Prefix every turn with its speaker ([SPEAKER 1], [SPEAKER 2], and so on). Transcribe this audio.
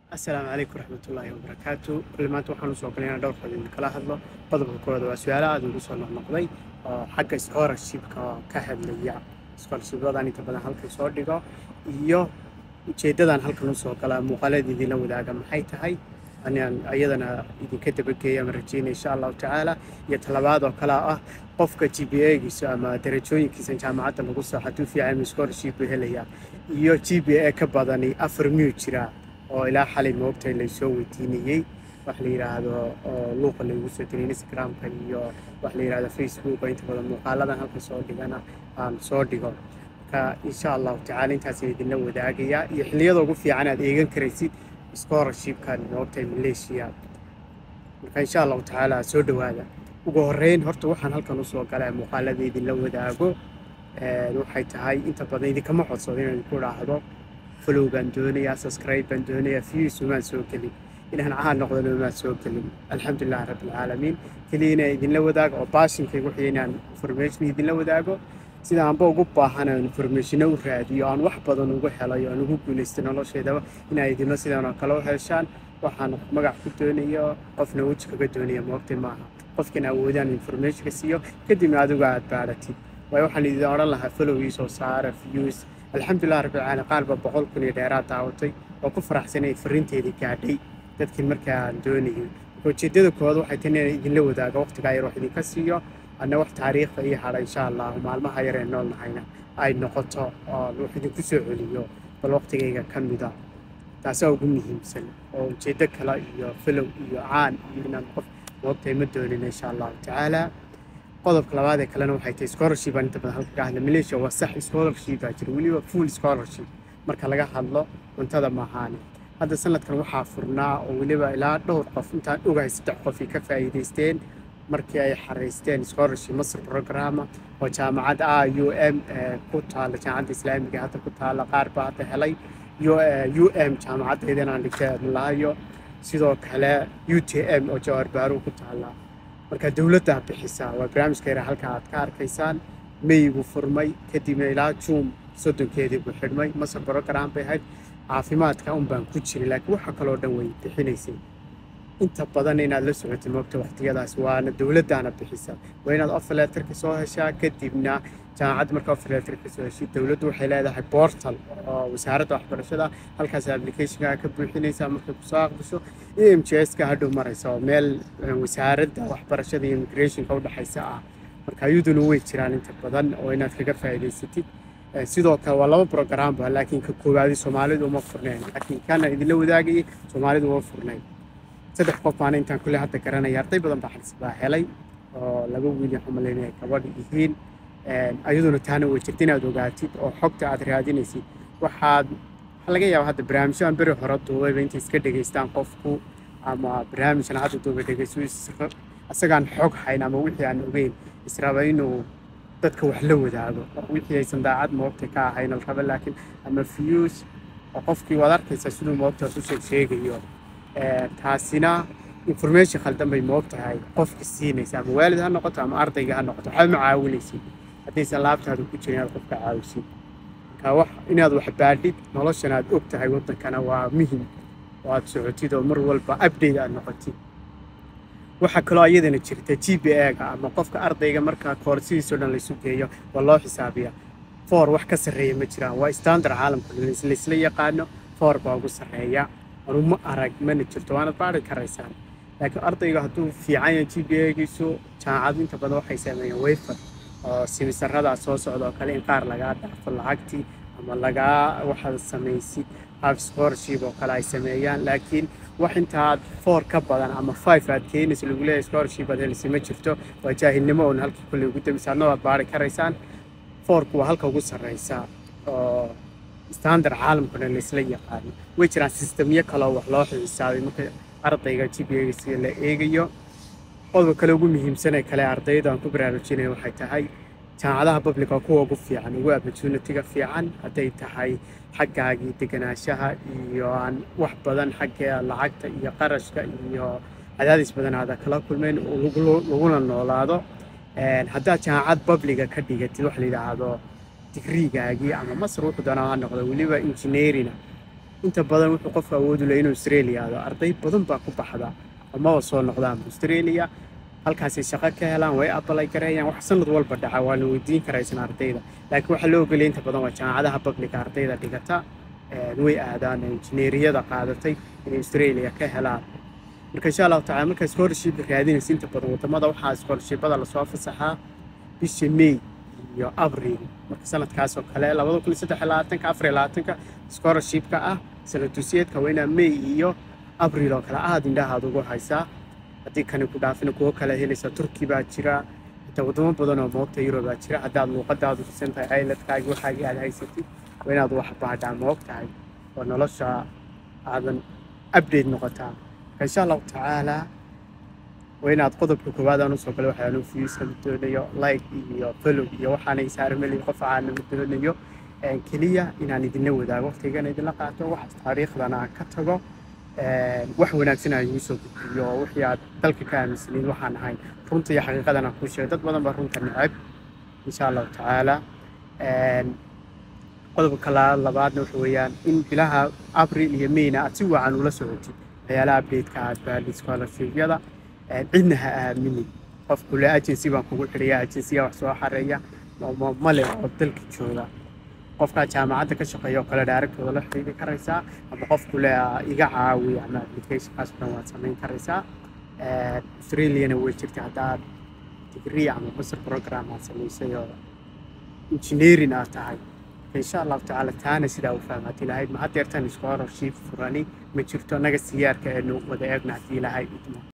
[SPEAKER 1] asalaamu calaykum waraxmatullaahi wabarakaatu kulli maanta waxaan usoo galay inaan dhowr qodob kala hadlo qodobka koowaad waa su-aalo aada ugu soo noqnoqday oo xagga scholarshipka ka hadlaya scholarshipyadan inta badan halkan soo dhigo iyo ujeeddadan halkan usoo gala muuqaalada idinla wadaaga maxay tahay anaan ayadana idinka dabageeya ama rajeynaya insha allahu tacaala iyo talabaad oo kale ah qofka g b a-giisa ama darajooyinkiisa jaamacadda lagu soo hadduu fiican scholarship buu helayaa iyo g b a ka badani afar miyuu jiraa oo ilaa xalay moogtay laysoo weydiinayey wax la yidhaahdo oo luuqa laygu soo diray instagramka iyo wax la yidhahdo facebooka inta badan muuqaaladan halka soo dhigana aan soo dhigo marka insha allahu tacaala intaasaan idinla wadaagayaa iyo xilliyada ugu fiican aad eegan karaysid scholarshipkan moogtay malaysia marka insha allahu tacaala soo dhowaada ugu horeyn horta waxaan halkan usoo galay muuqaalada idinla wadaago waxay tahay inta badan idinkama codsado inaan idinku idhaahdo follow baan doonayaa subscribe baan doonayaa views umaan soo gelin inaan caan noqdana umaan soo gelin alxamdulilah rabbilcaalamiin keliya inaan idinla wadaago oo baashinkayga wixii inaan information idinla wadaago sida aanba ugu baahan aan informationo u raadiyo aan wax badan ugu helayo aan ugu guulaystay nolosheedaba inaa idinlo sidan oo kale u heshaan waxaan magac ku doonayo qofna weji kaga doonaya moogtay maaha qofkan awoodaan informationka siiyo kadibna adigu aad baadhatid waayo waxaan idin odhan lahaa follow ii soo saara views alxamdulilah rabbilcaalamiin qaarba boqol kun iyo dheeraad daawatay oo ku faraxsanay fariinteedii gaadhay dadkii markaa aan doonayay ujeeddada koowaad waxay tahay inaan idinla wadaago waqtigaa yar wax idinka siiyo anna wax taariikhda ii hadha insha allahu maalmaha yar ee nool nahayna ay noqoto oo wax idinku soo celiyo bal waqtigayga ka mida taasaa ugu muhiimsan oo ujeeddo kale iyo filow iyo caan iyo inaan qof moogtahay ma doonin insha allahu tacaala qodobka labaad ee kalena waxay tahay scholarship aan inta badan halka ka hadla malaysia waa sax scholarship baa jira weliba full scholarship marka laga hadlo cuntada maahaane hadda sanadkan waxaa furnaa oo weliba ilaa dhowr qof intaan ogahay saddex qof ay ka faa'iidaysteen markii ay xaraysteen scholarship masr programa oo jaamacad a u m ku taala jaamacadda islaamiga hadda ku taala qaar baa hadda helay u m jaamacaddeedan aan dhigtay lahayo sidoo kale u t m oo jawar baaru ku taala marka dowladdaa bixisaa waa barnaamijka yara halka aad ka arkaysaan may buu furmay kadibna ilaa juun soddonkeedii buu xidhmay masar program bay ahayd caafimaadka un baan ku jiray laakiin waxa kaloo dhan way bixinaysay inta badan inaad la socotay moogta waqtiyadaas waana dowladdaana bixisa waa inaad offerletterka soo heshaa kadibna jaamacadda marka offerletterka soo heshid dowladdu waxay leedahay portal oo wasaaradda waxbarashada halkaas applicationka ka buuxinaysaa markay kusoo aqbisho e m j s ka hadhow maraysa oo meel wasaaradda waxbarashada iyo immigrationka u dhexaysa ah marka ayaduna way jiraan inta badan oo inaad kaga faa'iidaysatid sidoo kale waa laba programba laakiin ka koowaadi soomaalidu uma furnayn laakiin kana idinla wadaagayay soomaalidu uma furnayn saddex qof baana intaan kulle hadda garanaya arday badan baa xalis baa helay oo laba wiil waxaan malaynaya gabadh yihiin ayaduna taana way jirta inaad ogaatid oo xogta aad raadinaysid waxaad waxaa laga yaaba hadda barnaamijyo aan beri hore duubayba intay iska dhegaystaan qofku ama barnaamijkan hadda duuba dhegayso isagaan xog hayn ama wixii aan ogeyn israba inuu dadka wax la wadaago wixii aysan daacad moogta ka ahayn al raba laakiin ama views oo qofkii waad arkaysaa siduu moogta u sheeg sheegayo taasina information khaldan bay moog tahay qofka siinaysa ama waalid ha noqoto ama ardayga ha noqoto waxba ma caawinaysid haddaysan laabtaada ku jirin inaad qofka caawisid marka wax inaad wax baadhid noloshan aad og tahay waddankana waa muhim oo aad socotid oo mar walba update aad noqotid waxaa kaloo iyadana jirta g b a-ga ama qofka ardayga marka koorsidiisoo dhan laysu geeyo waa loo xisaabiya foor wax ka sarreeya ma jiraan waa standard caalamka laysla yaqaano foor baa ugu sarreeya anuma arag mana jirto waanad baari karaysaan laakiin ardayga hadduu fiican yahay g b a-giisu jaamacadu inta badan waxay sameeyeen wayfar oo simisaradaa soo socda oo kale in qaar lagaa dhaafo lacagtii ama lagaa waxaad samaysid half scholarship oo kale ay sameeyaan laakiin wax intaad four ka badan ama five aad keenayso lagu leeyahay scholarship aad helisay ma jirto waa jaahilnimo oon halkii kulley ugu dambaysa adna waad baari karaysaan fourku waa halka ugu sarreysa oo standard caalamkuna laysla yaqaano way jiraan sistemyo kaloo wax loo xisaabay marka ardayga g b a la eegayo qodobka kale ugu muhiimsan ee kale ardayda aan ku baraarujinaya waxay tahay jaamacadaha public waa kuwa ugu fiican ugu opportunity-ga fiican hadday tahay xaggaagii deganaanshaha iyo aan wax badan xagga lacagta iyo qarashka iyo cadaadis badan aada kala kulmeyn laguna noolaado haddaad jaamacad publiga ka dhigatid wax la yidhaahdo digriigaagii ama masar wuxuu doonaa ha noqdo weliba engineerina inta badan wuxuu qofku awoodi laha inuu australia aado arday badan baa ku baxda amaba soo noqdaan australia halkaasay shaqo ka helaan way abalay gareeyaan wax sanad walba dhaca waa la weydiin karaysan ardayda laakiin waxaa loo ogolaya inta badan waa jaamacadaha babliga ardayda dhigata way aadaan injineeriyada qaadatay inay australia ka helaan marka insha allahu tacala markaa scholarship raadinaysa inta badan wadamada waxaa scholarshipada lasoo fasaxaa bisha may iyo abril marka sanadkaas oo kale labada kun iyo saddex iyo labaatanka afar iyo labaatanka scholarshipka ah sanad dusiyeedka waa inaa may iyo abril oo kale aada indhahaad ugu haysaa haddii kani ku dhaafina kuwo kale helaysa turki baa jira xitaa wadamo badan oo moogta yurub baa jira haddaad luuqadaadu dhisan tahay ayladkaagi waxaagii aad haysatid waa inaad wax baadhaa moog tahay oo nolosha aadan update noqotaa marka insha allahu tacaalaa waa inaad qodobka koowaad aan usoo galay waxaanu fiisa doonayo like iyo follow iyo waxaana isaarmeliyo qof aana doonayo keliya inaan idinla wadaago waqtigana idinla qaato wax taariikhdana aan ka tago wax wanaagsan aan igu soo gudbiyo wixii aad dalka ka aaminsanayd waxaan ahayn runta iyo xaqiiqadan aan kuu sheegay dad badan baa runta necab insha allahu tacaala qodobka labaadna waxa weeyaan in bilaha abril iyo mayna aad si wacan ula socotid waxyaalaha updateka aad baadhid scholarshipyada cidna ha aaminin qof kule agency baan kugu xidhaya agencyga wax soo xareeya male oo dalka jooga qofkaa jaamacadda ka shaqeeya oo kale dhaaragtooda la xidhiidhi karaysaa ama qof kule iga caawi ama applicationkaas dhan waad samayn karaysaa australiana way jirta haddaad degree ama master program aad samaysay oo engineering aad tahay insha allahu tacaala taana sidaa u fahmaad ilahayd ma haddeertan scholarship furani ma jirto naga siyaarka eenu wada eegna haddii ilahay idmo